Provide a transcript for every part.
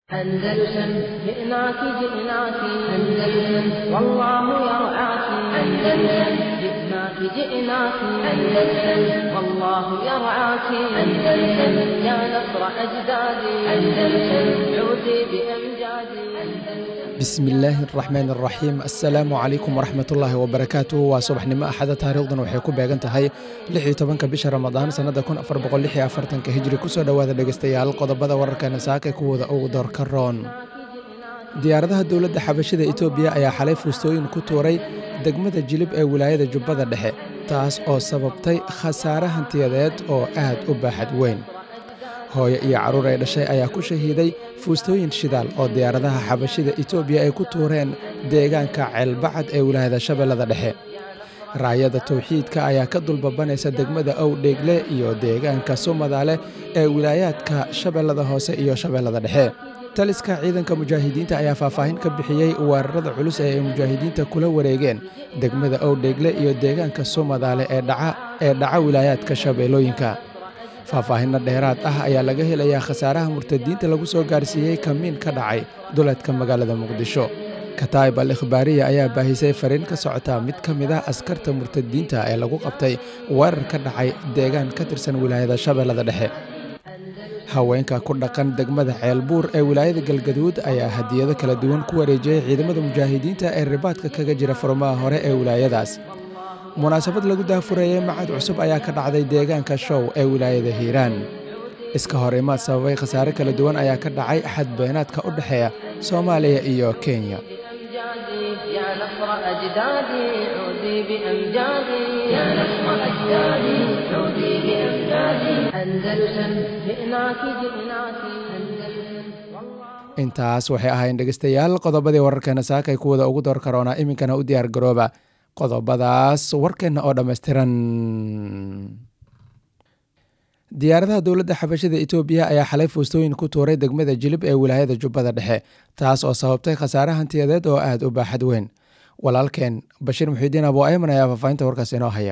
أندلسن جئناك جئناك أندلسن والله يرعاك أندلسن جئناك جئناك أندلسن والله يرعاك أندلسن يا نصر أجدادي أندلسن عودي بأمجادي أندلسن bismi illaahi araxmaan araxiim assalaamu calaykum waraxmatullaahi wabarakaatuh waa subaxnimo axada taariikhdan waxay ku beegan tahay lix iyo tobanka bisha ramadaan sannada kun afar boqol lix iyo afartanka hijri kusoo dhowaada dhegeystayaal qodobada wararkeena saaka kuwooda ugu doorka roon diyaaradaha dowladda xabashida etoobiya ayaa xalay fuustooyin ku tuuray degmada jilib ee wilaayada jubbada dhexe taas oo sababtay khasaare hantiyadeed oo aad u baaxad weyn hooyo iyo carruur ay dhashay ayaa ku shahiiday fuustooyin shidaal oo diyaaradaha xabashida etoobiya ay ku tuureen deegaanka ceelbacad ee wilaayada shabeellada dhexe raayada tawxiidka ayaa ka dulbabanaysa degmada owdheegle iyo deegaanka sumadaale ee wilaayaadka shabeellada hoose iyo shabeellada dhexe taliska ciidanka mujaahidiinta ayaa faahfaahin ka bixiyey weerarada culus ee ay mujaahidiinta kula wareegeen degmada owdheegle iyo deegaanka sumadaale ee dhaca wilaayaadka shabeellooyinka faahfaahinno dheeraad ah ayaa laga helayaa khasaaraha murtadiinta lagu soo gaarsiiyey kamiin ka dhacay duleedka magaalada muqdisho kataa'ib al ikhbaariya ayaa baahisay fariin ka socota mid ka mid ah askarta murtadiinta ee lagu qabtay weerar ka dhacay deegaan ka tirsan wilaayada shabeellada dhexe haweenka ku dhaqan degmada ceelbuur ee wilaayada galgaduud ayaa hadiyado kala duwan ku wareejiyey ciidamada mujaahidiinta ee ribaadka kaga jira furmaha hore ee wilaayadaas munaasabad lagu daafurayey macad cusub ayaa ka dhacday deegaanka show ee wilaayada hiiraan iska hor imaad sababay khasaare kala duwan ayaa ka dhacay xadbeenaadka u dhexeeya soomaaliya iyo kenya يا نصر أجدادي عودي بأمجادي يا نصر أجدادي عودي بأمجادي أندلسن جئناك جئناك أندلسن intaas waxay ahayn dhegeystayaal qodobadii wararkeena saakay kuwada ugu door karoona iminkana u diyaar garooba qodobadaas warkeenna oo dhammaystiran diyaaradaha dowladda xabashida etoobiya ayaa xalay fuustooyin ku tuuray degmada jilib ee wilaayada jubbada dhexe taas oo sababtay khasaare hantiyadeed oo aad u baaxad weyn walaalkeen bashiir muxiudiin abo ayman ayaa faahfaahinta warkaas inoo haya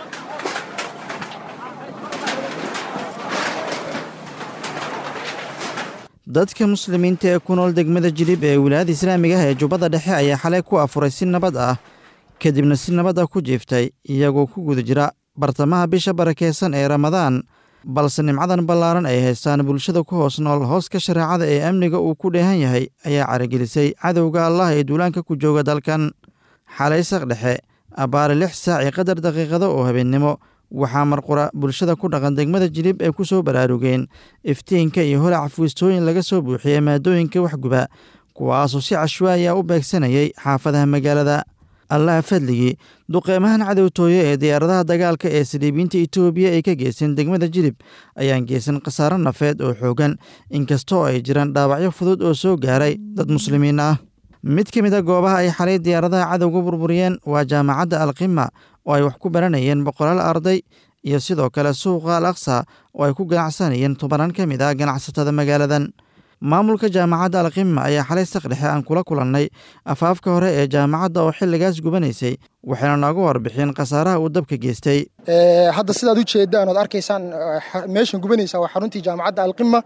dadka muslimiinta ee ku nool degmada jilib ee wilaayada islaamiga ah ee jubbada dhexe ayaa xalay ku afuray si nabad ah kadibna si nabad ah ku jiiftay iyagoo ku guda jira bartamaha bisha barakeysan ee ramadaan balse nimcadan ballaaran ay haystaan bulshada ku hoos nool hooska shareecada ee amniga uu ku dheehan yahay ayaa caragelisay cadowga allah ee duulaanka ku jooga dalkan xalay saq dhexe abbaare lix saac iyo qadar daqiiqado oo habeennimo waxaa marqura bulshada ku dhaqan degmada jilib ay ku soo baraarugeen iftiinka iyo holac fuistooyin laga soo buuxiyey maadooyinka waxguba kuwaasoo si cashwaaya u beegsanayay xaafadaha magaalada allaha fadligii duqeymahan cadowtooye ee diyaaradaha dagaalka ee saliibiinta etoobiya ay ka geysteen degmada jilib ayaan geysan khasaaro nafeed oo xoogan inkastoo ay jiraan dhaawacyo fudud oo soo gaaray dad muslimiin ah mid ka mid a goobaha ay xalay diyaaradaha cadowga burburiyeen waa jaamacadda alqima oo ay wax ku baranayeen boqolaal arday iyo sidoo kale suuqa al aqsa oo ay ku ganacsanayeen tobanaan ka mid ah ganacsatada magaaladan maamulka jaamacadda alqima ayaa xalay saqdhexe aan kula kulannay afaafka hore ee jaamacadda oo xilligaas gubanaysay waxayna nooga warbixin khasaaraha uu dabka geystay hadda sidaad u jeedaan ood arkaysaan meeshan gubanaysa waa xaruntii jaamacadda alqima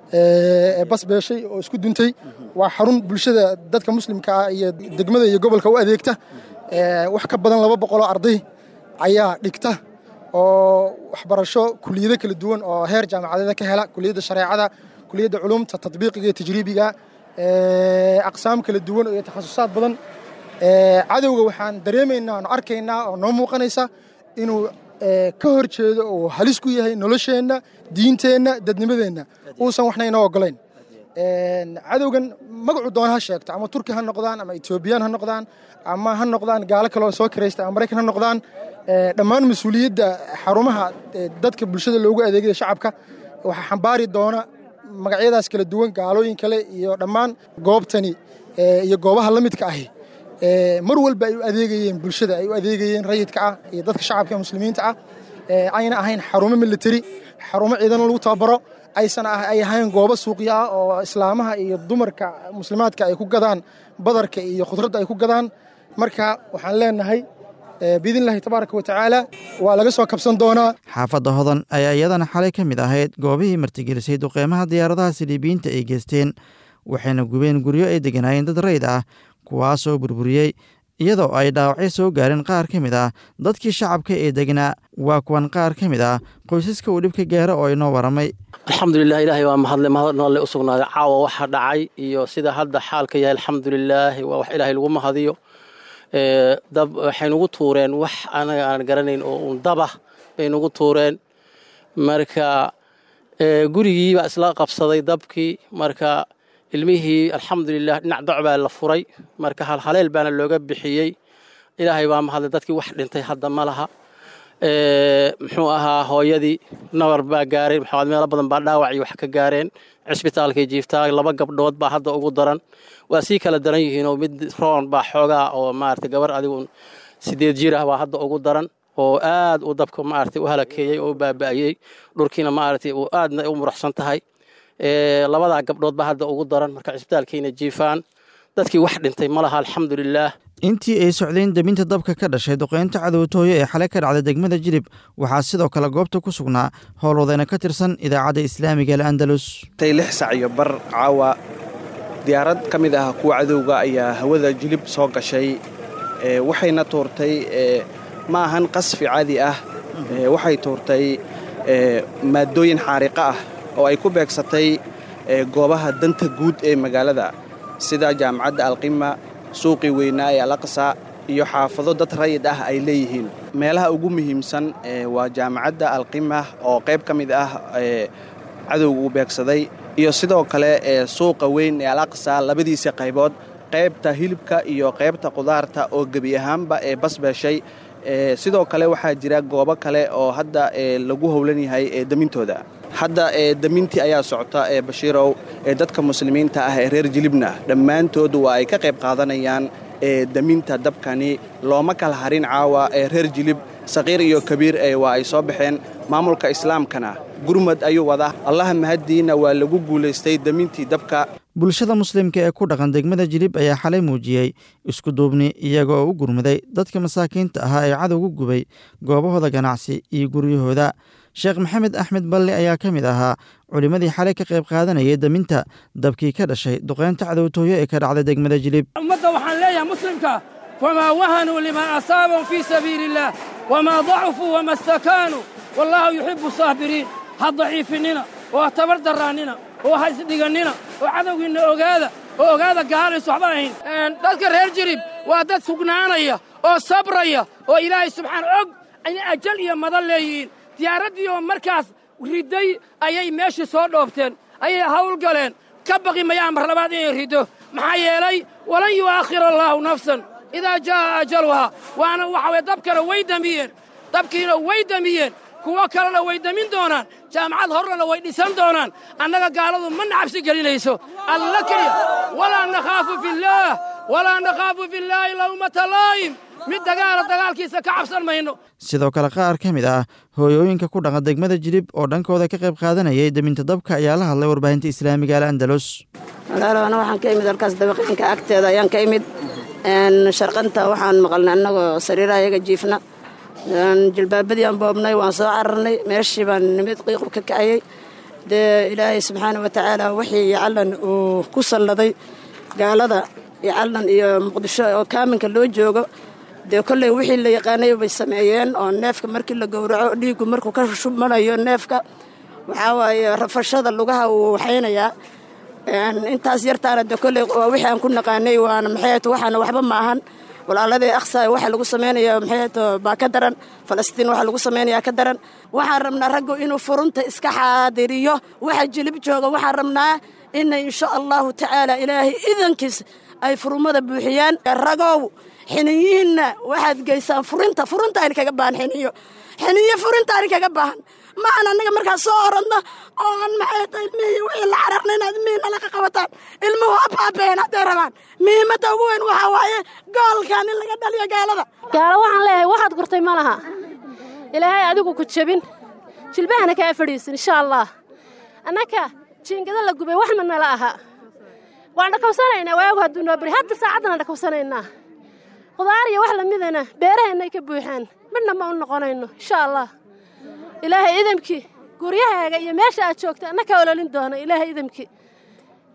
bas beeshay oo isku duntay waa xarun bulshada dadka muslimka ah iyo degmada iyo gobolka u adeegta wax ka badan laba boqoloo arday ayaa dhigta oo waxbarasho kuliyado kala duwan oo heer jaamacadeeda ka hela kuliyadda shareecada kuliyadda culumta tadbiiqiga iyo tajriibiga aqsaam kala duwan iyo takhasusaad badan cadowga waxaan dareemaynaa oon arkaynaa oo noo muuqanaysa inuu ka hor jeedo oo halis ku yahay nolosheenna diinteenna dadnimadeenna uusan waxna inoo ogolayn cadowgan magacu doona ha sheegto ama turki ha noqdaan ama etoobiyaan ha noqdaan ama ha noqdaan gaalo kaloo soo kiraysta ama maraykan ha noqdaan dhammaan mas-uuliyadda xarumaha dadka bulshada loogu adeegaya shacabka waxaa xambaari doona magacyadaas kala duwan gaalooyin kale iyo dhammaan goobtani iyo goobaha la midka ahi mar walba ay u adeegayeen bulshada ay u adeegayeen rayidka ah iyo dadka shacabka muslimiinta ah ayna ahayn xarumo militari xarumo ciidan lagu tababaro aysan ay ahayn goobo suuqya ah oo islaamaha iyo dumarka muslimaadka ay ku gadaan badarka iyo khudradda ay ku gadaan marka waxaan leenahay biidnillahi tabaaraka wa tacaala waa laga soo kabsan doonaa xaafadda hodan ayaa iyadana xalay ka mid ahayd goobihii martigelisay duqeymaha diyaaradaha siliibiyiinta ay geysteen waxayna gubeen guryo ay degganaayeen dad rayd ah kuwaasoo burburiyey iyadoo ay dhaawacyo soo gaareen qaar ka mid ah dadkii shacabka ee degnaa waa kuwan qaar ka mid ah qoysaska uu dhibka gaaro oo inoo waramay alxamdulilah ilaahay waa mahadle mahadnalle u sugnaaday caawa waxa dhacay iyo sida hadda xaalka yahay alxamdulilaahi waa wax ilaahay lagu mahadiyo dab waxay nugu tuureen wax anaga aan garanayn oo uun dabah bay nugu tuureen marka gurigii baa isla qabsaday dabkii marka ilmihii alxamdulilah dhinac doc baa la furay marka halhaleel baana looga bixiyey ilaahay baa mahadlay dadkii wax dhintay hadda ma laha muxuu ahaa hooyadii nabar baa gaareen maxaad meelo badan baa dhaawac iyo wax ka gaareen cisbitaalkay jiiftaa laba gabdhood baa hadda ugu daran waa sii kala daran yihiinoo mid roon baa xoogaa oo maarata gabar adigu sideed jir ah baa hadda ugu daran oo aad uu dabka maarata u halakeeyey oo u baaba'ayey dhurkiina maarata uu aadna u muruxsan tahay labadaa gabdhood baa hadda ugu daran marka cisbitaalkayna jiifaan dadkii wax dhintay ma laha alxamdulilaah intii ay socdeen debinta dabka ka dhashay duqeynta cadowtooyo ee xalay ka dhacday degmada jilib waxaa sidoo kale goobta ku sugnaa howlwadayna ka tirsan idaacadda islaamiga al andalus tay lix sac iyo bar caawa diyaarad ka mid ah kuwa cadowga ayaa hawada jilib soo gashay waxayna tuurtay ma ahan qasfi caadi ah waxay tuurtay maaddooyin xaariqa ah oo ay ku beegsatay goobaha danta guud ee magaalada sida jaamacadda alqima suuqii weynaa ee alaqsa iyo xaafado dad rayid ah ay leeyihiin meelaha ugu muhiimsan waa jaamacadda alqima oo qayb ka mid ah cadowga uu beegsaday iyo sidoo kale suuqa weyn ee alaqsa labadiisa qaybood qaybta hilibka iyo qaybta qudaarta oo gebi ahaanba ee basbeeshay sidoo kale waxaa jira goobo kale oo hadda lagu howlan yahay demintooda hadda demintii ayaa socota ee bashiirow ee dadka muslimiinta ah ee reer jilibna dhammaantood waa ay ka qayb qaadanayaan deminta dabkani looma kala harin caawa ee reer jilib saqiir iyo kabiir waa ay soo baxeen maamulka islaamkana gurmad ayuu wadaa allaha mahaddiina waa lagu guulaystay demintii dabka bulshada muslimka ee ku dhaqan degmada jilib ayaa xalay muujiyey isku duubni iyaga oo u gurmaday dadka masaakiinta ahaa ee cadowgu gubay goobahooda ganacsi iyo guryahooda sheekh maxamed axmed balle ayaa ka mid ahaa culimmadii xalay ka qayb qaadanayay deminta dabkii ka dhashay duqeynta cadowtooyo ee ka dhacday degmada jilib ummadda waxaan leeyahay muslimka famaa wahanuu limaa asaabahum fii sabiili illaah wamaa dacufuu wama stakaanuu wallaahu yuxibbu saabiriin ha daciifinina oo ha tabar darraannina oo ha isdhigannina oo cadowgiinna ogaada oo ogaada gaalaysu waxba ahayn dadka reer jirib waa dad sugnaanaya oo sabraya oo ilaahay subxaan og inay ajal iyo madan leeyihiin diyaaraddii oo markaas ridday ayay meeshii soo dhoobteen ayay hawl galeen ka baqi mayaan mar labaad inay riddo maxaa yeelay walan yu'aakhir allaahu nafsan idaa jaa'a ajaluhaa waana waxa weye dabkana way demiyeen dabkiina way demiyeen kuwo kalena way demin doonaan jaamacad horrena way dhisan doonaan annaga gaaladu ma nacabsi gelinayso alla keliya walaa nakhaafu fillaah walaa nakhaafu fillaahi lawmata laa'im mid dagaala dagaalkiisa ka cabsan mayno sidoo kale qaar ka mid ah hooyooyinka ku dhaqan degmada jilib oo dhankooda ka qayb qaadanayay deminta dabka ayaa la hadlay warbaahinta islaamiga al andalus walaalana waxaan ka imid halkaas dabaqeenka agteeda ayaan ka imid sharqanta waxaan maqalnay annagoo sariiraha iyaga jiifna jilbaabadii aan boobnay waan soo cararnay meeshii baan nimid qiiqu ka kacayey dee ilaahay subxaana wa tacaala wixii yacallan uu ku salladay gaalada yacallan iyo muqdisho oo kaaminka loo joogo dee kolley wixii la yaqaanay bay sameeyeen oo neefka markii la gowraco dhiiggu markuu ka shubmanayo neefka waxaa waaye rafashada lugaha uu waxaynayaa intaas yartaana de kolley waa wixii aan ku naqaanay waana maxay waxaana waxba ma ahan walaaladii aksa waxa lagu samaynaya maxay baa ka daran falastiin waxa lagu samaynayaa ka daran waxaan rabnaa raggu inuu furunta iska xaadiriyo waxa jilib jooga waxaan rabnaa inay insha allahu tacaala ilaahay idankiis ay furumada buuxiyaan ragow xiniyihiinna waxaad geysaan furinta furuntaani kaga baahan xiniyo xiniyo furintaani kaga baahan maahan annaga markaa soo oradno oo aan maxay tahay ilmihii wixii la cararna inaad ilmihii nala ka qabataan ilmuhu abaabeen hadday rabaan muhiimadda ugu weyn waxaa waaye goolkan in laga dhaliyo gaalada gaalo waxaan leeyahay waxaad gurtay ma laha ilaahay adigu ku jebin jilbahana kaa fadhiisin insha allah annaka jiingada la gubay wax ma nala aha waan dhakawsanaynaa waagu hadduu noo bari hadda saacaddana dhakawsanaynaa qudaar iyo wax lamidana beeraheennay ka buuxaan midna ma u noqonayno insha allah ilaahay idamkii guryahaaga iyo meesha aad joogta anna ka ololin doona ilaahay idamkii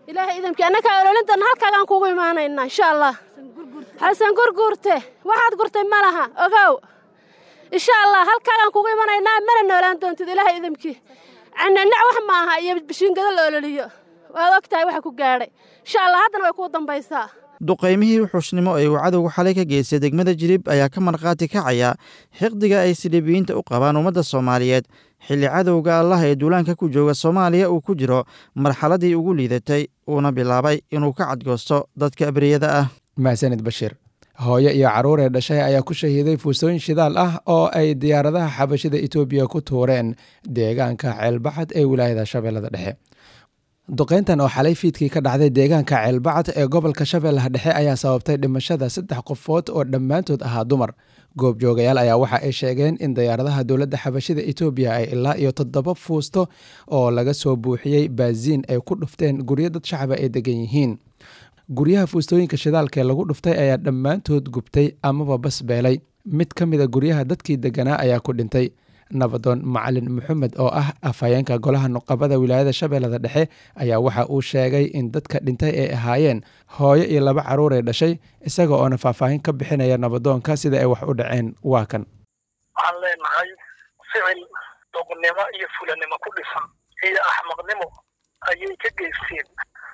ilaahay idamkii annakaa ololintana halkaagaan kugu imaanaynaa insha allah xasan gurguurte waxaad gurtay ma laha ogow insha allah halkaagaan kugu imanaynaa mana noolaan doontid ilaahay idamkii cananac wax ma aha iyo bishiingado la ololiyo waad og tahay waxa ku gaadhay insha allah haddana way kuu dambaysaa duqaymihii wuxuushnimo ee uu cadowga xalay ka geystay degmada jilib ayaa ka markhaati kacaya xiqdiga ay silibiyiinta u qabaan ummadda soomaaliyeed xilli cadowga allah ee duulaanka ku jooga soomaaliya uu ku jiro marxaladii ugu liidatay uuna bilaabay inuu ka cadgoosto dadka abriyada ah mahsanid bashiir hooyo iyo carruur ee dhashay ayaa ku shahiiday fuusooyin shidaal ah oo ay diyaaradaha xabashida etoobiya ku tuureen deegaanka ceelbaxad ee wilaayada shabeellada dhexe duqeyntan oo xalay fiidkii ka dhacday deegaanka ceelbacad ee gobolka shabeellaha dhexe ayaa sababtay dhimashada saddex qofood oo dhammaantood ahaa dumar goobjoogayaal ayaa waxa ay sheegeen in diyaaradaha dowladda xabashida etoobiya ay ilaa iyo toddoba fuusto oo laga soo buuxiyey baaziin ay ku dhufteen guryo dad shacaba ay degan yihiin guryaha fuustooyinka shidaalka ee lagu dhuftay ayaa dhammaantood gubtay amaba basbeelay mid ka mida guryaha dadkii deganaa ayaa ku dhintay nabadoon macalin maxamed oo ah afhayeenka golaha nuqabada wilaayada shabeellada dhexe ayaa waxa uu sheegay in dadka dhintay ay ahaayeen hooyo iyo laba carruur ee dhashay isaga oona faahfaahin ka bixinaya nabadoonka sida ay wax u dhaceen waa kan waxaan leenahay ficil doqnimo iyo fulanimo ku dhisan iyo axmaqnimo ayay ka geysteen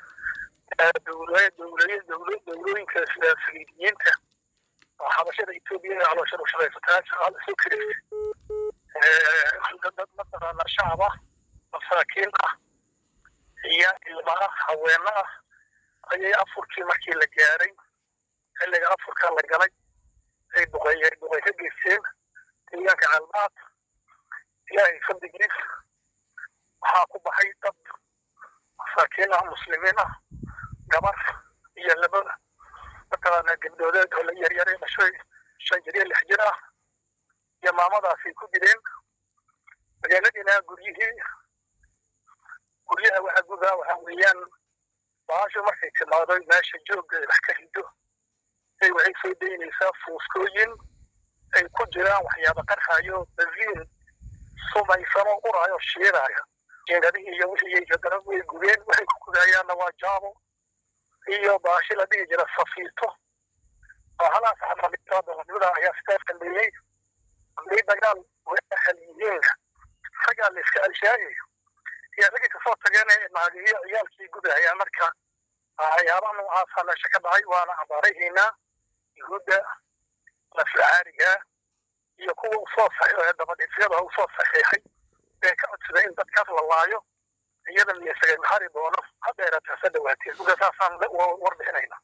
dowlooyinka saliidiyiinta oo xabashada etoobiya ee caloosha u shaqaysataa shaqaal isu kiristay dad mataqaana shacab ah masaakiin ah iyo ilma ah haweeno ah ayay afurkii markii la gaaray xilliga afurka la galay ay duqeey duqey ka geysteen deegaanka calmaad ilaahay fadligiis waxaa ku baxay dad masaakiin ah muslimiin ah gabar iyo laba mataqaana gabdhoodeed oo la yaryare dhashay shan jir iyo lix jir ah iyo maamadaasay ku jireen magaaladiina guryihii guryaha waxa gudaa waxa weeyaan baasho markay timaado meesha joogga wax ka rido ay waxay soo daynaysaa fuuskooyin ay ku jiraan waxyaaba qarxayo baziin sumaysano uraayo shiidaayo jiingadihii iyo wixii haddana way gubeen waxay ku gudayaanna waa jaabo iyo baashi la dhihi jira safiito bahalaas xamaalitaadonimada ayaa sidaas dambeeyey hadday dagaal waxal yihiin raggaa la iska alshaayayo iyo ragii kasoo tageen naagiyo ciyaalkii gudahaya marka waxyaabaha noocaasa meesha ka dhacay waana abaarahaynaa yuhuudda laflacaariga iyo kuwa usoo dabadhisyada usoo saxiixay ee ka codsaday in dadkaas la laayo iyada miyasaga maxari doono hadeerata hase dhawaateen marka saasaan warbixinayna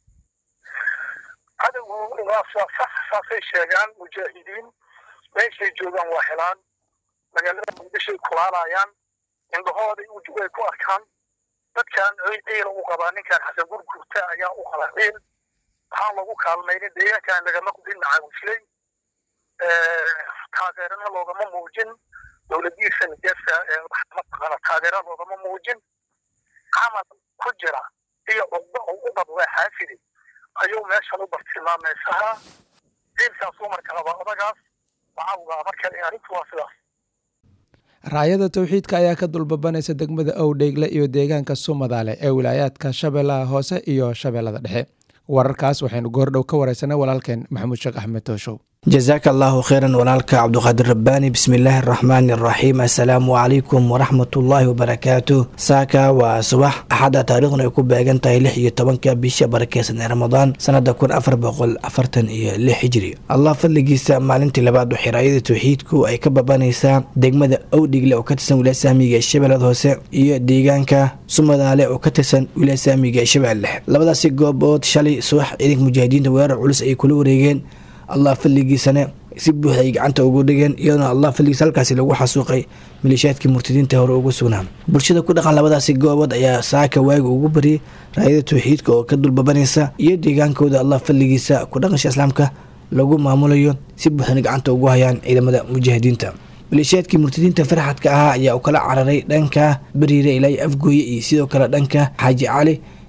cadowgu waa sax saasay sheegaan mujaahidiin meeshay joogaan waa helaan magaalada muqdishoay kulaalayaan indhahooday way ku arkaan dadkan ciila u qabaa ninkan xasan gurgurta ayaa u qaba ciil waxaan lagu kaalmaynin deegaankan lagama qudin macaawisley taageerana loogama muujin dowladiisa nijeesa mataqaana taageera loogama muujin camal ku jira iyo cugdo oo u qabwaa xaafidi ayuu meeshan u bartilmaameysahaa ciilkaasuu marka rabaa odagaas waxaa ugaa marka arrintu waa sidaas raayada towxiidka ayaa ka dulbabanaysa degmada owdheegle iyo deegaanka sumadaale ee wilaayaadka shabeellaha hoose iyo shabeellada dhexe wararkaas waxaynu goordhow ka wareysanay walaalkeen maxamuud sheekh axmed tooshow jasaaka allaahu kheyran walaalka cabduqaadir rabbaani bismillaahi araxmaani araxiim assalaamu calaykum waraxmatullaahi wabarakaatu saaka waa subax axadda taariikhduna ay ku beegan tahay lix iyo tobanka bisha barakeysan ee ramadaan sanada kun afar boqol afartan iyo lix hijri allah fadligiisa maalintii labaad waxay raayada towxiidku ay ka babanaysaa degmada owdhigle oo ka tirsan wilaaya saamiga ee shabeellada hoose iyo deegaanka sumadaale oo ka tirsan wilaaya saamiga ee shabeelle labadaasi goobood shalay subax ciidanka mujaahidiinta weerar culus ay kula wareegeen allah fadligiisana si buuxda ay gacanta ugu dhigeen iyadoona allah fadligiisa halkaasi lagu xasuuqay maleeshiyaadkii murtadiinta hore ugu sugnaa bulshada ku dhaqan labadaasi goobood ayaa saaka waaga ugu bariyay raayada towxiidka oo ka dulbabanaysa iyo deegaankooda allah fadligiisa ku dhaqansha islaamka lagu maamulayo si buuxdana gacanta ugu hayaan ciidamada mujaahidiinta maleeshiyaadkii murtadiinta farxadka ahaa ayaa u kala cararay dhanka bariire ilaa afgooye iyo sidoo kale dhanka xaaji cali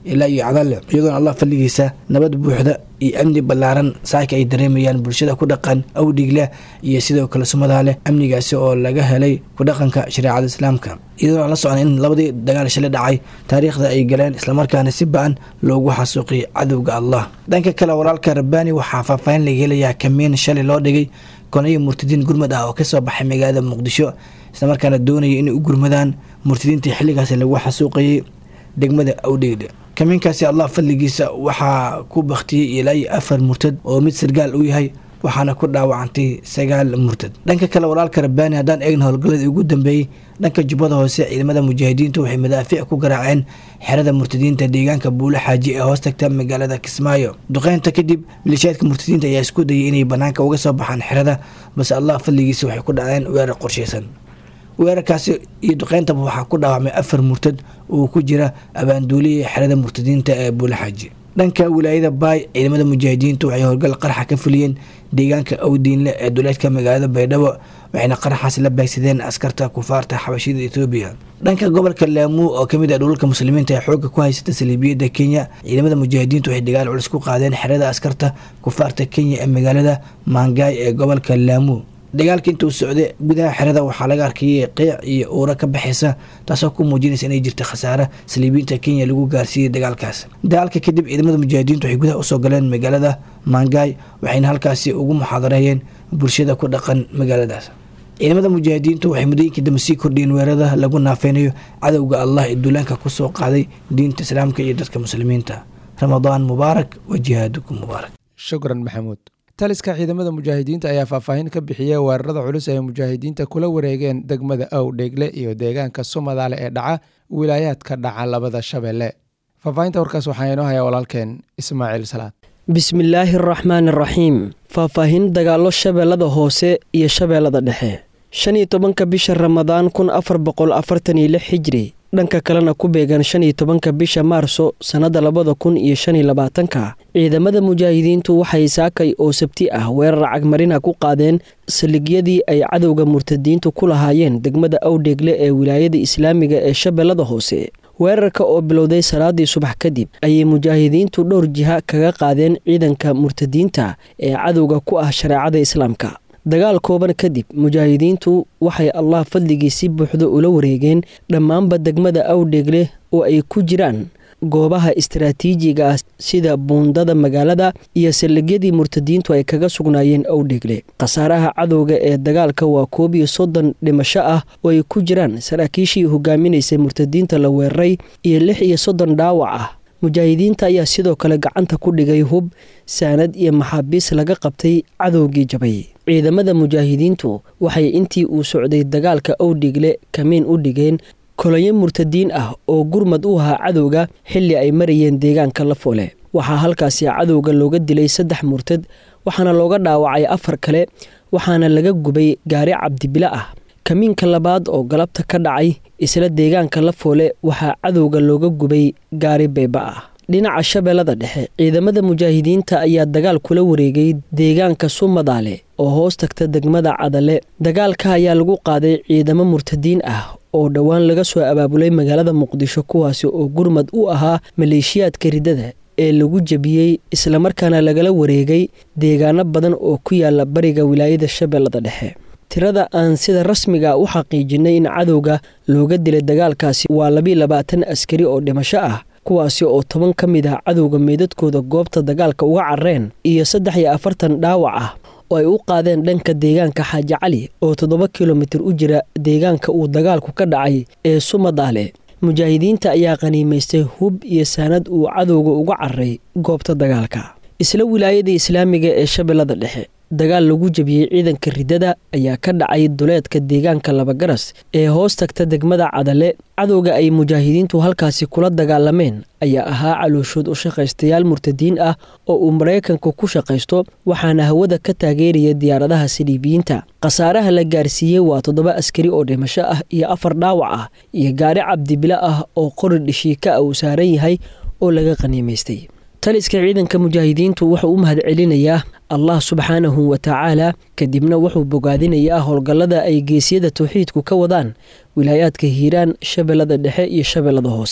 ilaa iyo cadalle iyadoona allah fadligiisa nabad buuxda iyo amni ballaaran saaka ay dareemayaan bulshada ku dhaqan awdhigle iyo sidoo kale sumadaa leh amnigaasi oo laga helay ku dhaqanka shareecada islaamka iyadoona la socon in labadii dagaal shalay dhacay taariikhda ay galeen islamarkaana si ba-an loogu xasuuqiyay cadowga allah dhanka kale walaalka rabbaani waxaa faahfaahin laga helayaa kamiin shalay loo dhigay konayo murtadiin gurmad ah oo kasoo baxay magaalada muqdisho islamarkaana doonaya inay u gurmadaan murtadiintii xilligaasi lagu xasuuqayay degmada awdhegle kamiinkaasi allah fadligiisa waxaa ku baktiyey ilaa iyo afar murtad oo mid sargaal u yahay waxaana ku dhaawacantay sagaal murtad dhanka kale walaalka rabbaani haddaan eegna howlgalladii ugu dambeeyey dhanka jubbada hoose ciidamada mujaahidiintu waxay madaafiic ku garaaceen xerada murtadiinta deegaanka buule xaaji ee hoos tagta magaalada kismaayo duqeynta kadib milishaadka murtadiinta ayaa isku dayay inay banaanka uga soo baxaan xerada balse allah fadligiisa waxay ku dhaceen weerar qorshaysan weerarkaasi iyo duqeyntaba waxaa ku dhaawacmay afar murtad oo ku jira abaanduulihii xerada murtadiinta ee buule xaaji dhanka wilaayada baay ciidamada mujaahidiintu waxay howlgal qaraxa ka fuliyeen deegaanka awdiinle ee duleedka magaalada baydhabo waxayna qaraxaas la baagsadeen askarta kufaarta xabashida etoobiya dhanka gobolka laamuu oo kamid ah dhulalka muslimiinta ee xooga ku haysata saliibiyadda kenya ciidamada mujaahidiintu waxay dagaal culus ku qaadeen xerada askarta kufaarta kenya ee magaalada maangaay ee gobolka laamuu dagaalka intuu socday gudaha xerada waxaa laga arkayay qeyc iyo uura ka baxaysa taasoo ku muujinaysa inay jirta khasaare saliibiinta kenya lagu gaarsiiyey dagaalkaas dagaalka kadib ciidamada mujaahidiintu waxay gudaha usoo galeen magaalada maangaay waxayna halkaasi ugu muxaadareeyeen bulshada ku dhaqan magaaladaas ciidamada mujaahidiintu waxay muddooyinkii dambe sii kordhiyeen weerarada lagu naafeynayo cadowga allah ee duulaanka kusoo qaaday diinta islaamka iyo dadka muslimiinta ramadaan mubaarak wa jihaadukum mubaarak shukran maxamuud taliska ciidamada mujaahidiinta ayaa faahfaahin ka bixiyey weerarada culus ee mujaahidiinta kula wareegeen degmada awdheegle iyo deegaanka sumadaale ee dhaca wilaayaadka dhaca labada shabeelle faahfaahinta warkaas waxaa inoo hayaa walaalkeen ismaaciil salaad bismillaahi araxmaan araxiim faahfaahin dagaallo shabeellada hoose iyo shabeellada dhexe shan iyo tobanka bisha ramadaan kun afar boqol afartan iyo lix xijri dhanka kalena ku beegan shan iyo tobanka bisha maarso sannadda labada kun iyo shan iyo labaatanka ciidamada mujaahidiintu waxay saakay oo sabti ah weerar cagmarina ku qaadeen saldhigyadii ay cadowga murtadiintu ku lahaayeen degmada awdheegle ee wilaayada islaamiga ee shabeellada hoose weerarka oo bilowday salaadii subax kadib ayay mujaahidiintu dhowr jiha kaga qaadeen ciidanka murtadiinta ee cadowga ku ah shareecada islaamka dagaal kooban kadib mujaahidiintu waxay allah fadligii si buuxda ula wareegeen dhammaanba degmada awdheegle oo ay ku jiraan goobaha istaraatiijiga ah sida buundada magaalada iyo saldhigyadii murtadiintu ay kaga sugnaayeen awdheegle khasaaraha cadowga ee dagaalka waa koob iyo soddon dhimasho ah oo ay ku jiraan saraakiishii hogaaminaysay murtadiinta la weeraray iyo lix iyo soddon dhaawac ah mujaahidiinta ayaa sidoo kale gacanta ku dhigay hub saanad iyo maxaabiis laga qabtay cadowgii jabay ciidamada mujaahidiintu waxay intii uu socday dagaalka awdhigle kamiin u dhigeen kolonyo murtadiin ah oo gurmad u ahaa cadowga xilli ay marayeen deegaanka lafoole waxaa halkaasi cadowga looga dilay saddex murtad waxaana looga dhaawacay afar kale waxaana laga gubay gaari cabdibile ah kamiinka labaad oo galabta ka dhacay isla deegaanka lafoole waxaa cadowga looga gubay gaari beeba ah dhinaca shabeellada dhexe ciidamada mujaahidiinta ayaa dagaal kula wareegay deegaanka sumadaale oo hoos tagta degmada cadale dagaalka ayaa lagu qaaday ciidamo murtadiin ah oo dhowaan laga soo abaabulay magaalada muqdisho kuwaasi oo gurmad u ahaa maleeshiyaadka riddada ee lagu jebiyey islamarkaana lagala wareegay deegaano badan oo ku yaala bariga wilaayada shabeellada dhexe tirada aan sida rasmiga u xaqiijinay in cadowga looga dilay dagaalkaasi waa labiiy labaatan askari oo dhimasho ah kuwaasi oo toban ka mid ah cadowga meydadkooda goobta dagaalka uga carreen iyo saddex iyo afartan dhaawac ah oo ay u qaadeen dhanka deegaanka xaaji cali oo toddoba kilomitir u jira deegaanka uu dagaalku ka dhacay ee sumadaale mujaahidiinta ayaa qaniimaystay hub iyo saanad uu cadowga uga carray goobta dagaalka isla wilaayada islaamiga ee shabeellada dhexe dagaal lagu jebiyey ciidanka riddada ayaa ka dhacay duleedka deegaanka labagaras ee hoos tagta degmada cadale cadowga ay mujaahidiintu halkaasi kula dagaalameen ayaa ahaa calooshood u shaqaystayaal murtadiin ah oo uu maraykanku ku shaqaysto waxaana hawada ka taageeraya diyaaradaha saliibiyiinta khasaaraha la gaarsiiyey waa toddoba askari oo dhimasho ah iyo afar dhaawac ah iyo gaari cabdibile ah oo qori dhishiika ah uu saaran yahay oo laga qaniimaystay taliska ciidanka mujaahidiintu wuxuu u mahad celinayaa allah subxaanahu wa tacaala kadibna wuxuu bogaadinayaa howlgallada ay geesyada tawxiidku ka wadaan wilaayaadka hiiraan shabeellada dhexe iyo shabeellada hoose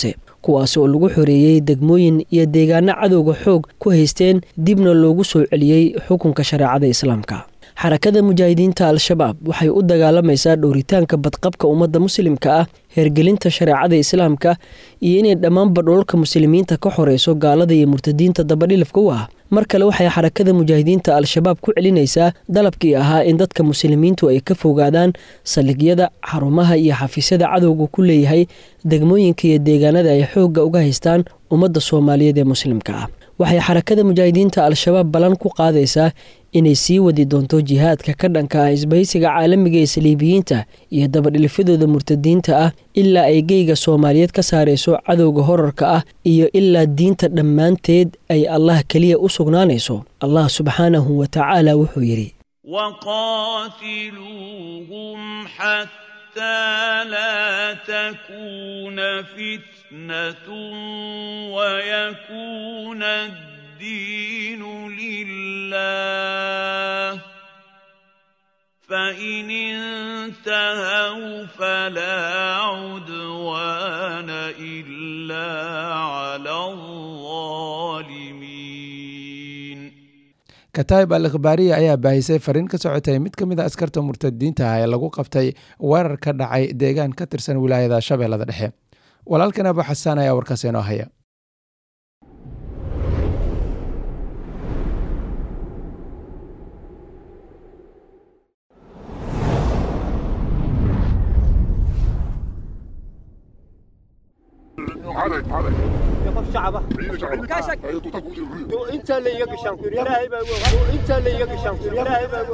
kuwaas oo lagu xoreeyey degmooyin iyo deegaano cadowga xoog ku haysteen dibna loogu soo celiyey xukunka shareecada islaamka xarakada mujaahidiinta al-shabaab waxay u dagaalamaysaa dhowritaanka badqabka ummadda muslimka ah hergelinta shareecada islaamka iyo inay dhammaanba dhoolka muslimiinta ka xoreyso gaalada iyo murtadiinta dabadhilifka u ah mar kale waxay xarakada mujaahidiinta al-shabaab ku celinaysaa dalabkii ahaa in dadka muslimiintu ay ka fogaadaan saldhigyada xarumaha iyo xafiisyada cadowga ku leeyahay degmooyinka iyo deegaanada ay xoogga uga haystaan ummadda soomaaliyeed ee muslimka ah waxay xarakada mujaahidiinta al-shabaab ballan ku qaadaysaa inay sii wadi doonto jihaadka ka dhanka ah isbahaysiga caalamiga ee saliibiyiinta iyo dabadhilifyadooda murtadiinta ah ilaa ay geyga soomaaliyeed ka saarayso cadowga horarka ah iyo ilaa diinta dhammaanteed ay allah keliya u sugnaanayso allah subxaanahu wa tacaala wuxuu yidhi لا تكون فتنة ويكون الدين لله فإن انتهوا فلا عدوان إلا على الظالمين kataib al ikhbaariya ayaa baahisay fariin ka socotay mid ka mid a askarta murtadiinta ah ee lagu qabtay weerar ka dhacay deegaan ka tirsan wilaayada shabeellada dhexe walaalkan abu xasaan ayaa warkaas inoo haya يقف شعبه كاشك انت اللي يقشن لا يبقى انت اللي يقشن لا يبقى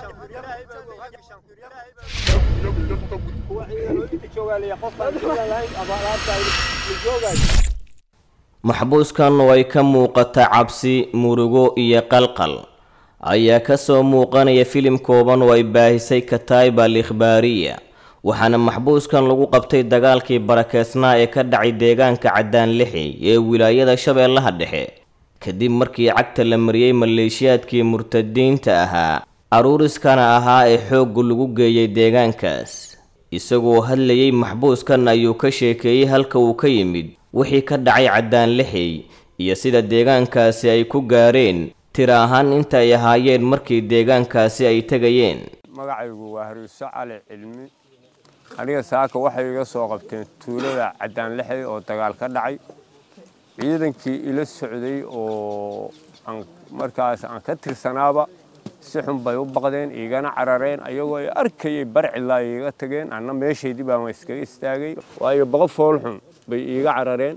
maxbuuskan way ka muuqata cabsi murugo iyo qalqal ayaa ka soo muuqanaya filim kooban oo ay baahisay kataib al ikhbaariya waxaana maxbuuskan lagu qabtay dagaalkii barakeysnaa ee ka dhacay deegaanka caddaan lixi ee wilaayada shabeellaha dhexe kadib markii cagta la mariyey maleeshiyaadkii murtadiinta ahaa aruuriskana ahaa ee xoogga lagu geeyey deegaankaas isagoo hadlayey maxbuuskan ayuu ka sheekeeyey halka uu ka yimid wixii ka dhacay caddaan lixi iyo sida deegaankaasi ay ku gaareen tira ahaan inta ay ahaayeen markii deegaankaasi ay tegayeen magacaygu waa haruuso cali cilmi aniga saaka waxay iga soo qabteen tuulada caddaan lixday oo dagaal ka dhacay ciidankii ila socday oo aan markaas aan ka tirsanaaba si xun bay u baqdeen igana carareen ayagoo ay arkayay barcilaa iiga tageen anna meeshaydii baan iskaga istaagay waayo boqo fool xun bay iiga carareen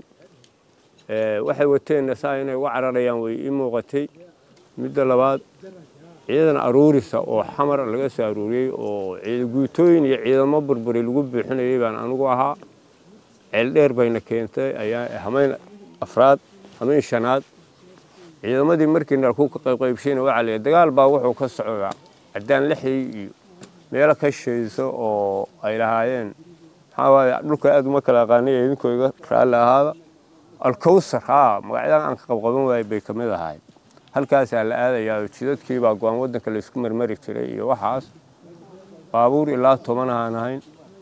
waxay wateenna saa inay uga cararayaan way ii muuqatay midda labaad ciidan aruurisa oo xamar laga soo aruuriyey oo guutooyin iyo ciidamo burburi lagu buuxinayay baan anigu ahaa ceeldheer bayna keentay ayaa hamayn afraad hamayn shanaad ciidamadii markii nalku ka qaybqaybshayna waxaa la dagaal baa wuxuu ka socdaa caddaan lixday iyo meelo ka shayso oo ay lahaayeen maxaa waaye dhulka aad uma kala aqaanay idinkoo iga raalli ahaada alkowsar haa magacyadan aan ka qabqaban waayay bay ka mid ahayd halkaasaa la aadayaa oo jidadkii baa go-aan waddanka laysku marmari jiray iyo waxaas baabuur ilaa toban aan ahayn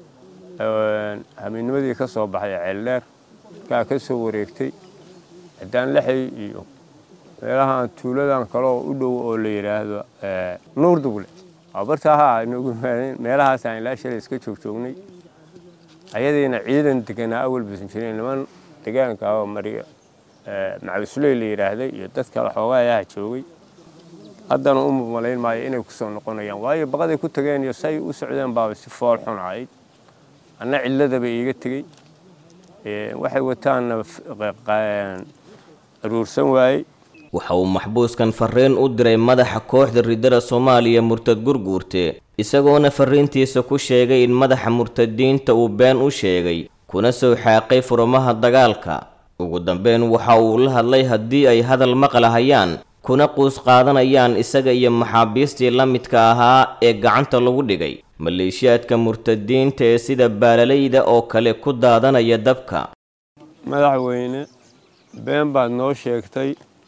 habeenimadii ka soo baxay ceeldheer kaa ka soo wareegtay caddaan lexay iyo meelahaan tuuladan kaleo u dhow oo la yidhaahdo nuur duble bartaaha inagu imaadeen meelahaasaan ilaa shalay iska joogjoognay ayadiina ciidan deganaa awal basan jireen niman degaanka oo mariya macabisuley la yidhaahday iyo dad kale xoogaa ayaha joogay haddana u malayn maayo inay kusoo noqonayaan waayo baqaday ku tageen iyo say u socdeen baaba si fool xun ahayd anna cilladaba iiga tegey waxay wataanna aruursan waayey waxa uu maxbuuskan fariin u diray madaxa kooxda ridada soomaaliya murtad gurguurte isagoona fariintiisa ku sheegay in madaxa murtadiinta uu been u sheegay kuna soo xaaqay furmaha dagaalka ugu dambeyn waxa uu la hadlay haddii ay hadal maqlahayaan kuna quus qaadanayaan isaga iyo maxaabiistii la midka ahaa ee gacanta lagu dhigay maleeshiyaadka murtadiinta ee sida baalalayda oo kale ku daadanaya dabka madaxweyne been baad noo sheegtay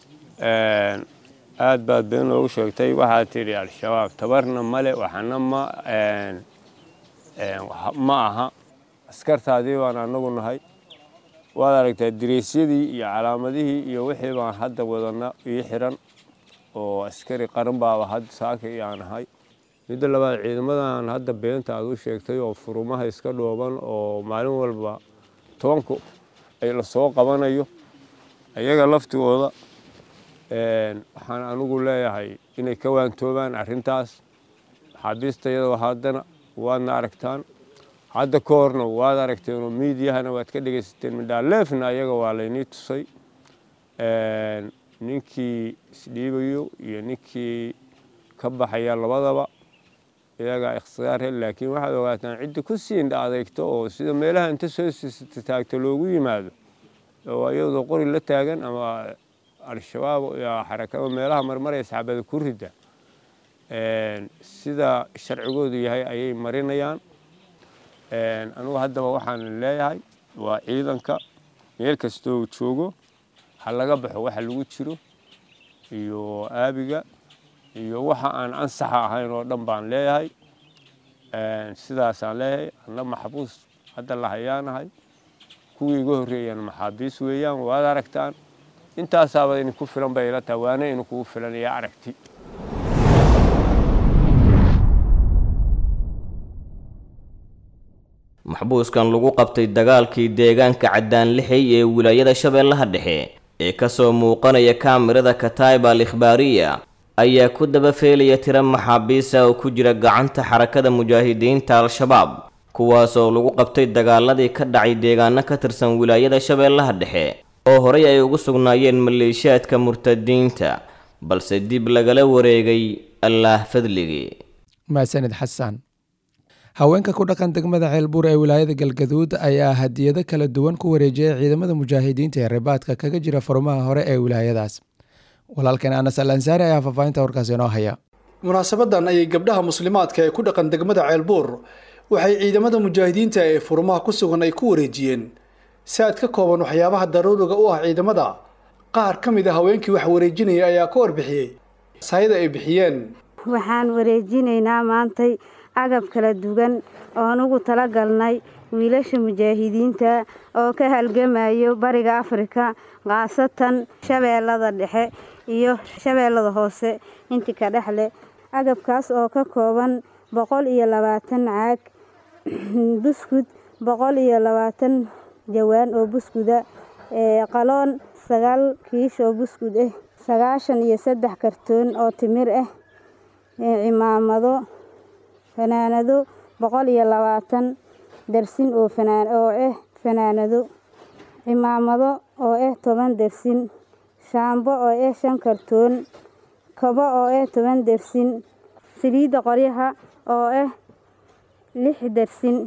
aad baad been noogu sheegtay waxaad tidhi al-shabaab tabarna male waxana ma ma aha askartaadii baan anagu nahay waad aragtaa direysyadii iyo calaamadihii iyo wixii baan hadda wadana ii xiran oo askari qaran baaba hadda saaka iyaan ahay midda labaad ciidamadan hadda beenta aad u sheegtay oo furumaha iska dhooban oo maalin walba tobanku ay lasoo qabanayo ayaga laftigooda waxaan anigu leeyahay inay ka waantoobaan arrintaas maxaabiista iyadoo haddana waadna aragtaan hadda ka horna waad aragteenoo miidiyahana waad ka dhegaysateen midhaaleefna ayaga waa laynii tusay ninkii isdhiibayo iyo ninkii ka baxaya labadaba iyagaa ikhtiyaarhe laakiin waxaad ogaataan cidda ku siindha adeegto oo sida meelaha inta soo siisata taagta loogu yimaado oo iyadoo qori la taagan ama al-shabaab iyo xarakada meelaha marmaraya saxaabada ku rida sida sharcigoodu yahay ayay marinayaan anugu haddaba waxaan leeyahay waa ciidanka meel kastoo joogo ha laga baxo waxa lagu jiro iyo aabiga iyo waxa aan ansaxa ahayn oo dhan baan leeyahay sidaasaan leeyahay anna maxbuus hadda la hayaanahay kuwii iga horreeyaan maxaabiis weeyaan waad aragtaan intaasaaba idinku filan bay ila tahay waana idinkugu filan iyo aragti maxbuuskan lagu qabtay dagaalkii deegaanka caddaanlixey ee wilaayada shabeellaha dhexe ee kasoo muuqanaya kaamirada kataiba al ikhbaariya ayaa ku daba feelaya tiro maxaabiisa oo ku jira gacanta xarakada mujaahidiinta al-shabaab kuwaasoo lagu qabtay dagaaladii ka dhacay deegaano ka tirsan wilaayada shabeellaha dhexe oo horey ay ugu sugnaayeen maleeshiyaadka murtadiinta balse dib lagala wareegay allaah fadligii maasanid xasan haweenka ku dhaqan degmada ceelbuur ee wilaayada galgaduud ayaa hadiyado kala duwan ku wareejiyay ciidamada mujaahidiinta ee ribaadka kaga jira furmaha hore ee wilaayadaas walaalkeen anas al ansaari ayaa faahfaahinta warkaas inoo haya munaasabadan ayay gabdhaha muslimaadka ee ku dhaqan degmada ceelbuur waxay ciidamada mujaahidiinta ee furmaha ku sugan ay ku wareejiyeen saad ka kooban waxyaabaha daruuriga u ah ciidamada qaar ka mid a haweenkii wax wareejinaya ayaa ka warbixiyey saayada ay bixiyeen waxaan wareejinaynaa maantay agab kala duwan oon ugu talagalnay wiilasha mujaahidiinta oo ka halgamayo bariga afrika khaasatan shabeellada dhexe iyo shabeellada hoose intii ka dhex leh agabkaas oo ka kooban boqol iyo labaatan caag buskud boqol iyo labaatan jawaan oo buskuda qaloon sagaal kiish oo buskud ah sagaashan iyo saddex kartoon oo timir ah cimaamado fanaanado boqol iyo labaatan darsin oo fanaan oo ah fanaanado cimaamado oo ah toban darsin shaambo oo ah shan kartoon kabo oo ah toban darsin saliidda qoryaha oo ah lix darsin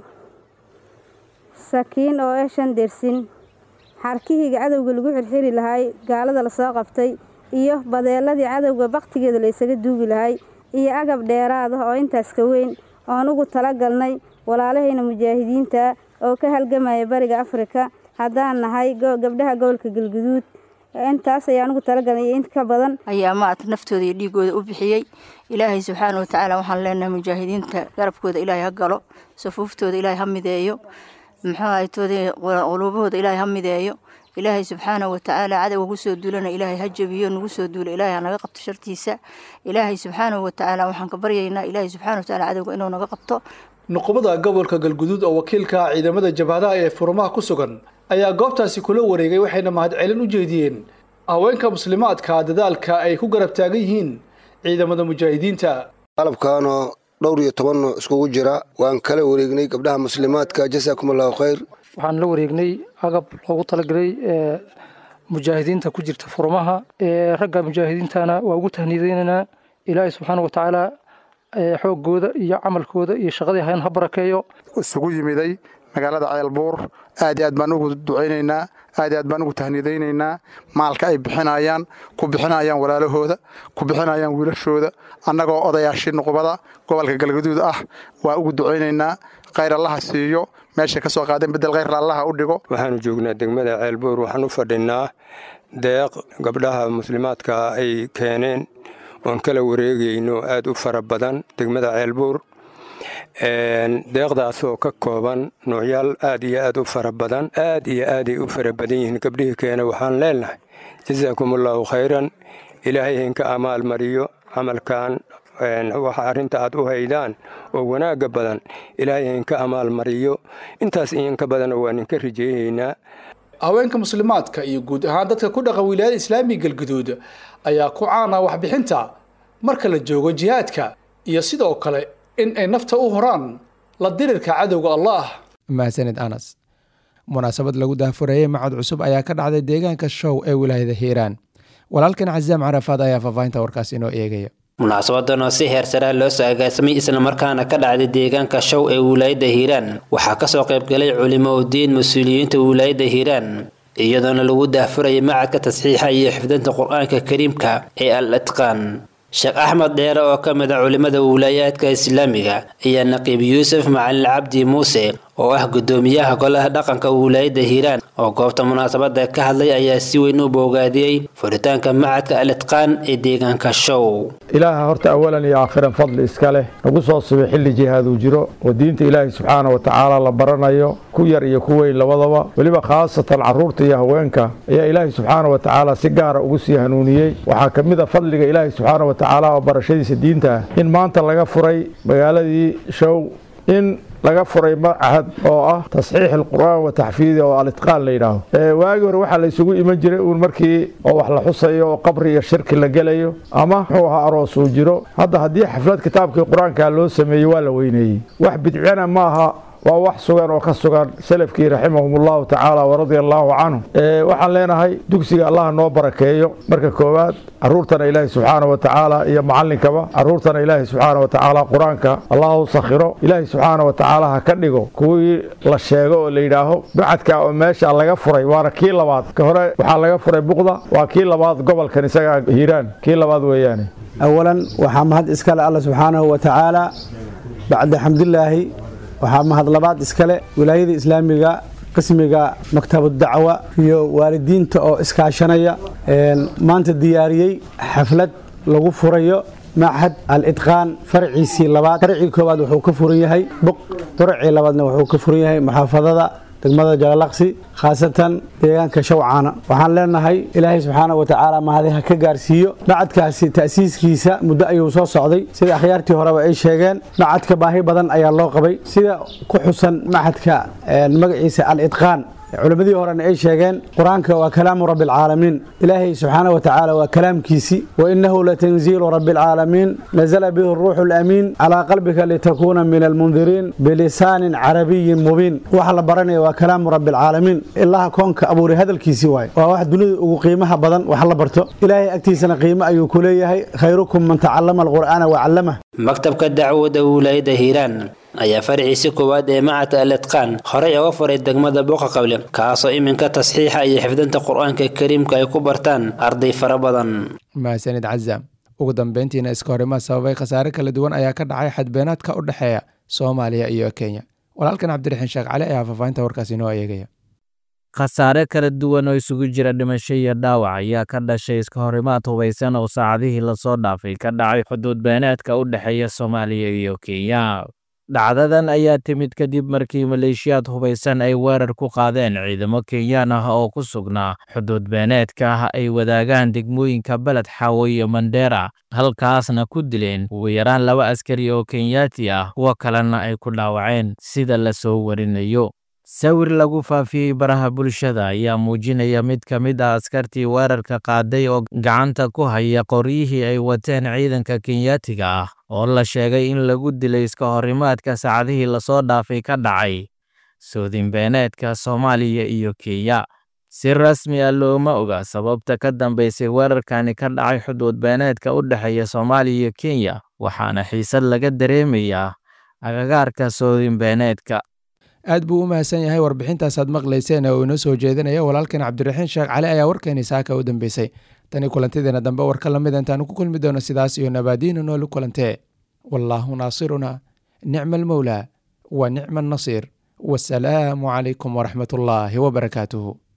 sakiin oo ah shan darsin xarkihii cadowga lagu xirxiri lahay gaalada lasoo qabtay iyo badeeladii cadowga baktigeeda la isaga duugi lahay iyo agab dheeraad ah oo intaas ka weyn oon ugu talagalnay walaalahayna mujaahidiinta oo ka halgamaya bariga afrika haddaan nahay gabdhaha gobolka galguduud intaas ayaan ugu talagalnay iyo int ka badan ayaa maat naftooda iyo dhiigooda u bixiyey ilaahay subxaana watacaala waxaan leenahay mujaahidiinta garabkooda ilaahay ha galo safuuftooda ilaahay ha mideeyo muxuu ahaytoodii quluubahooda ilaahay ha mideeyo ilaahay subxaana watacaala cadowga kusoo duulana ilaahay ha jabiyo nagu soo duula ilaahay ha naga qabto shartiisa ilaahay subxaana watacaala waxaan ka baryaynaa ilaahay subxaana watacaala cadowga inuu naga qabto nuqubada gobolka galguduud oo wakiilka ah ciidamada jabhadaha ee furmaha ku sugan ayaa goobtaasi kula wareegay waxayna mahadcelin u jeediyeen haweenka muslimaadka dadaalka ay ku garab taagan yihiin ciidamada mujaahidiinta qalabkaanoo dhowr iyo toban nooc iskugu jira waan kala wareegnay gabdhaha muslimaadka jasaakum allahu khayr waxaan la wareegnay agab loogu talagalay mujaahidiinta ku jirta furmaha ragga mujaahidiintana waa ugu tahniideynaynaa ilaahay subxaana watacaala xoogooda iyo camalkooda iyo shaqadii hayan ha barakeeyo isugu yimiday magaalada ceelbuur aad iyo aad baan ugu ducaynaynaa aad iyo aad baan ugu tahniidaynaynaa maalka ay bixinayaan ku bixinayaan walaalahooda ku bixinayaan wiilashooda annagoo odayaashii nuqubada gobolka galgaduud ah waa ugu ducaynaynaa khayr allaha siiyo meeshay ka soo qaadeen bedel khayr allaha u dhigo waxaanu joognaa degmada ceelbuur waxaan u fadhinaa deeq gabdhaha muslimaadka ay keeneen oon kala wareegayno aad u fara badan degmada ceelbuur deeqdaas oo ka kooban noocyaal aad iyo aad u fara badan aad iyo aaday u fara badan yihiin gabdhihii keena waxaan leenahay jasaakum allaahu khayran ilaahay hinka amaal mariyo camalkan waxa arrinta aad u haydaan oo wanaagga badan ilaahay hinka amaal mariyo intaas iinka badan waa ninka rijeeyaynaa haweenka muslimaadka iyo guud ahaan dadka ku dhaqan wilaayada islaamiga galguduud ayaa ku caana waxbixinta marka la joogo jihaadka iyo sidoo kale in ay nafta u horaan la dirirka cadowga allah mahadsanid anas munaasabad lagu daahfurayey macad cusub ayaa ka dhacday deegaanka show ee wilaayada hiiraan walaalkan casaam carafaad ayaa faahfaahinta warkaas inoo eegaya munaasabadan oo si heersaraa loo soo agaasamay islamarkaana ka dhacday deegaanka show ee wilaayadda hiiraan waxaa kasoo qaybgalay culimo udiin mas-uuliyiinta wilaayadda hiiraan iyadoona lagu daahfurayay macadka tasxiixa iyo xifdinta qur-aanka kariimka ee al itqaan sheekh axmed dheere oo ka mid a culimmada wilaayaadka islaamiga iyo naqiib yuusuf macalin cabdi muuse oo ah guddoomiyaha golaha dhaqanka wilaayadda hiiraan oo goobta munaasabada ka hadlay ayaa si weyn u boogaadiyey furitaanka macadka al itqaan ee deegaanka show ilaaha horta awalan iyo aakhiran fadli iska leh nagu soo subay xilli jihaad uu jiro oo diinta ilaahay subxaana wa tacaala la baranayo ku yar iyo ku weyn labadaba weliba khaasatan caruurta iyo haweenka ayaa ilaahay subxaana wa tacaala si gaara ugu sii hanuuniyey waxaa ka mid a fadliga ilaahay subxaana wa tacaala oo barashadiisa diinta ah in maanta laga furay magaaladii show in laga furay macahad oo ah tasxiix alqur'aan wa taxfiidi oo alitqaan la yidhaaho waagii hore waxaa la isugu iman jiray uun markii oo wax la xusayo oo qabri iyo shirki la gelayo ama muxuu ahaa aroos uu jiro hadda haddii xaflad kitaabkii qur-aanka loo sameeyey waa la weyneeyey wax bidcana ma aha waa wax sugan oo ka sugan salafkii raximahum allahu tacaala waradia allaahu canhum waxaan leenahay dugsiga allah noo barakeeyo marka koowaad caruurtana ilaahay subxaana wa tacaala iyo macallinkaba caruurtana ilaahay subxaana wa tacaala qur-aanka allah u sakhiro ilaahay subxaana wa tacaala ha ka dhigo kuwii la sheego oo la yidhaaho bacadka oo meesha laga furay waana kii labaad ka hore waxaa laga furay buqda waa kii labaad gobolkan isaga hiiraan kii labaad weeyaane awalan waxaa mahad iskale alla subxaanahu wa tacaala bacda xamdilaahi waxaa mahadlabaad iskale wilaayada islaamiga qismiga maktabad dacwa iyo waalidiinta oo iskaashanaya maanta diyaariyey xaflad lagu furayo machad al-idqaan farciisii labaad farcii koowaad wuxuu ka furan yahay buq farcii labaadna wuxuu ka furan yahay muxaafadada degmada jalalaqsi khaasatan deegaanka shawcaana waxaan leenahay ilaahay subxaana wa tacaala mahadi ha ka gaarsiiyo macadkaasi ta'siiskiisa muddo ayuu soo socday sida akhyaartii horeba ay sheegeen macadka baahi badan ayaa loo qabay sida ku xusan macadka magaciisa al-idqaan culimmadii horena ay sheegeen qur-aanka waa kalaamu rabbi alcaalamiin ilaahay subxaana wa tacaala waa kalaamkiisii wa innahu latanziilu rabbi alcaalamiin nazala bihi ruuxu lamiin calaa qalbika litakuuna min almundiriin bilisaanin carabiyin mubiin waxa la baranaya waa kalaamu rabbi alcaalamiin ilaha koonka abuuray hadalkiisii waaye waa wax dunida ugu qiimaha badan wax la barto ilaahay agtiisana qiimo ayuu ku leeyahay khayrukum man tacallama alqur'aana wa callamah maktabka dacwada wilaayada hiiraan ayaa farciisi koowaad ee macadka al-idqaan horey uga furay degmada buuqa qable kaasoo iminka tasxiixa iyo xifdinta qur-aanka kariimka ay ku bartaan arday fara badan mahadsanid cazaam ugu dambeyntiina iska horimaad sababay khasaare kala duwan ayaa ka dhacay xadbeenaadka u dhexeeya soomaaliya iyo kenya walaalkan cabdiraxiin sheekh cali ayaa faahfaahinta warkaasi inoo eegaya khasaare kala duwan oo isugu jira dhimasho iyo dhaawac ayaa ka dhashay iska horimaad hubaysan oo saacadihii lasoo dhaafay ka dhacay xuduud beenaadka u dhexeeya soomaaliya iyo kenya dhacdadan ayaa timid kadib markii maleeshiyaad hubaysan ay weerar ku qaadeen ciidamo kenyaan ah oo ku sugnaa xuduud beeneedka ay wadaagaan degmooyinka beled xaawo iyo mandheera halkaasna ku dileen ugu yaraan laba askari oo kenyaati ah kuwo kalena ay ku dhaawaceen sida la soo warinayo sawir lagu faafiyey baraha bulshada ayaa muujinaya mid ka mid ah askartii weerarka qaaday oo gacanta ku haya qoryihii ay wateen ciidanka kenyaatiga ah oo la sheegay in lagu dilay iska horimaadka saacadihii lasoo dhaafay ka dhacay soodinbeeneedka soomaaliya iyo kenya si rasmi ah looma oga sababta ka dambaysay weerarkani ka dhacay xuduud beeneedka u dhexeeya soomaaliya iyo kenya waxaana xiisad laga dareemayaa agagaarka soodinbeeneedka aad buu u mahadsan yahay warbixintaasaad maqlayseen oo inoo soo jeedinaya walaalkan cabdiraxiin sheekh cali ayaa warkeeni saaka u dambeysay tani kulantideena dambe warka lamid intaanu ku kulmi doono sidaas iyo nabaadiinu noolu kulantee wallaahu naasiruna nicma almowlaa wa nicma annasiir wasalaamu calaykum waraxmat ullaahi wabarakaatuhu